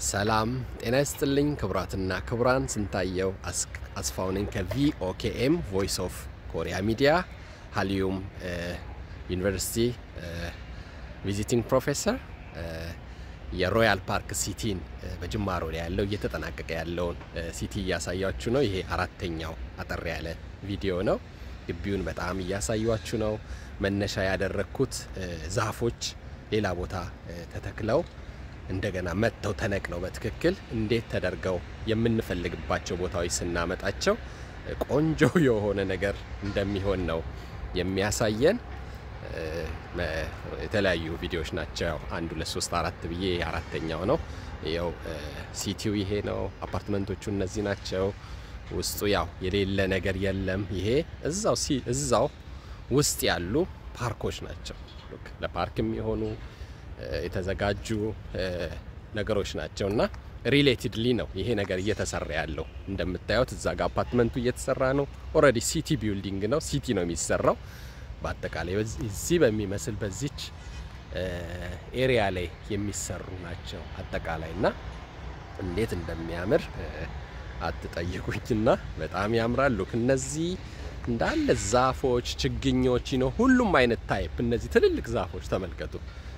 ሰላም ጤና ይስጥልኝ ክቡራትና ክቡራን፣ ስንታየው አስፋው ነኝ ከቪኦኬኤም ቮይስ ኦፍ ኮሪያ ሚዲያ ሀሊዩም ዩኒቨርሲቲ ቪዚቲንግ ፕሮፌሰር የሮያል ፓርክ ሲቲን በጅማሮ ላይ ያለው እየተጠናቀቀ ያለውን ሲቲ እያሳያችሁ ነው። ይሄ አራተኛው አጠር ያለ ቪዲዮ ነው። ግቢውን በጣም እያሳያችሁ ነው። መነሻ ያደረግኩት ዛፎች ሌላ ቦታ ተተክለው እንደገና መጥተው ተነቅለው በትክክል እንዴት ተደርገው የምንፈልግባቸው ቦታዎች ስናመጣቸው ቆንጆ የሆነ ነገር እንደሚሆን ነው የሚያሳየን። የተለያዩ ቪዲዮዎች ናቸው። አንድ ሁለት ሶስት አራት ብዬ አራተኛው ነው። ያው ሲቲው ይሄ ነው። አፓርትመንቶቹ እነዚህ ናቸው። ውስጡ ያው የሌለ ነገር የለም። ይሄ እዛው እዛው ውስጥ ያሉ ፓርኮች ናቸው። ለፓርክ የሚሆኑ የተዘጋጁ ነገሮች ናቸው እና ሪሌትድሊ ነው ይሄ ነገር እየተሰራ ያለው። እንደምታዩት እዛ ጋር አፓርትመንቱ እየተሰራ ነው። ኦልሬዲ ሲቲ ቢልዲንግ ነው። ሲቲ ነው የሚሰራው። በአጠቃላይ እዚህ በሚመስል በዚች ኤሪያ ላይ የሚሰሩ ናቸው አጠቃላይ እና እንዴት እንደሚያምር አትጠይቁኝና በጣም ያምራሉ። እነዚህ እንዳለ ዛፎች፣ ችግኞች ነው ሁሉም አይነት ታይፕ እነዚህ ትልልቅ ዛፎች ተመልከቱ።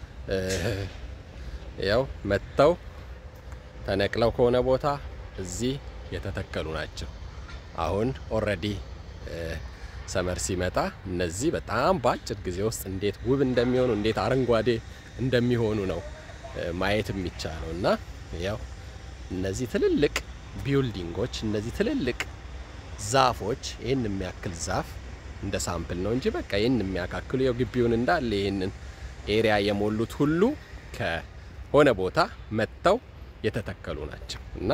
ያው መጥተው ተነቅለው ከሆነ ቦታ እዚህ የተተከሉ ናቸው። አሁን ኦልሬዲ ሰመር ሲመጣ እነዚህ በጣም በአጭር ጊዜ ውስጥ እንዴት ውብ እንደሚሆኑ እንዴት አረንጓዴ እንደሚሆኑ ነው ማየት የሚቻለው እና ያው እነዚህ ትልልቅ ቢልዲንጎች እነዚህ ትልልቅ ዛፎች ይህን የሚያክል ዛፍ እንደ ሳምፕል ነው እንጂ በቃ ይህን የሚያካክሉ ያው ግቢውን እንዳለ ይህንን ኤሪያ የሞሉት ሁሉ ከሆነ ቦታ መጥተው የተተከሉ ናቸው እና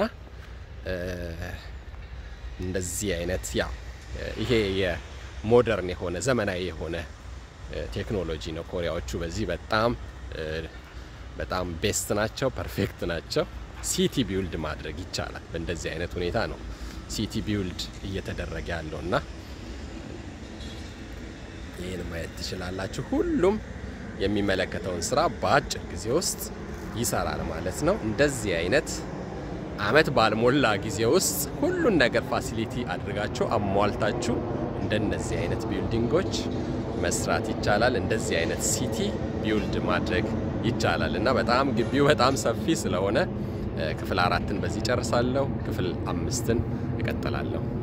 እንደዚህ አይነት ያው ይሄ የሞደርን የሆነ ዘመናዊ የሆነ ቴክኖሎጂ ነው። ኮሪያዎቹ በዚህ በጣም በጣም ቤስት ናቸው፣ ፐርፌክት ናቸው። ሲቲ ቢውልድ ማድረግ ይቻላል። በእንደዚህ አይነት ሁኔታ ነው ሲቲ ቢውልድ እየተደረገ ያለው እና ይህን ማየት ትችላላችሁ። ሁሉም የሚመለከተውን ስራ በአጭር ጊዜ ውስጥ ይሰራል ማለት ነው። እንደዚህ አይነት አመት ባልሞላ ጊዜ ውስጥ ሁሉን ነገር ፋሲሊቲ አድርጋችሁ አሟልታችሁ እንደነዚህ አይነት ቢልዲንጎች መስራት ይቻላል። እንደዚህ አይነት ሲቲ ቢውልድ ማድረግ ይቻላል እና በጣም ግቢው በጣም ሰፊ ስለሆነ ክፍል አራትን በዚህ ጨርሳለሁ። ክፍል አምስትን እቀጥላለሁ።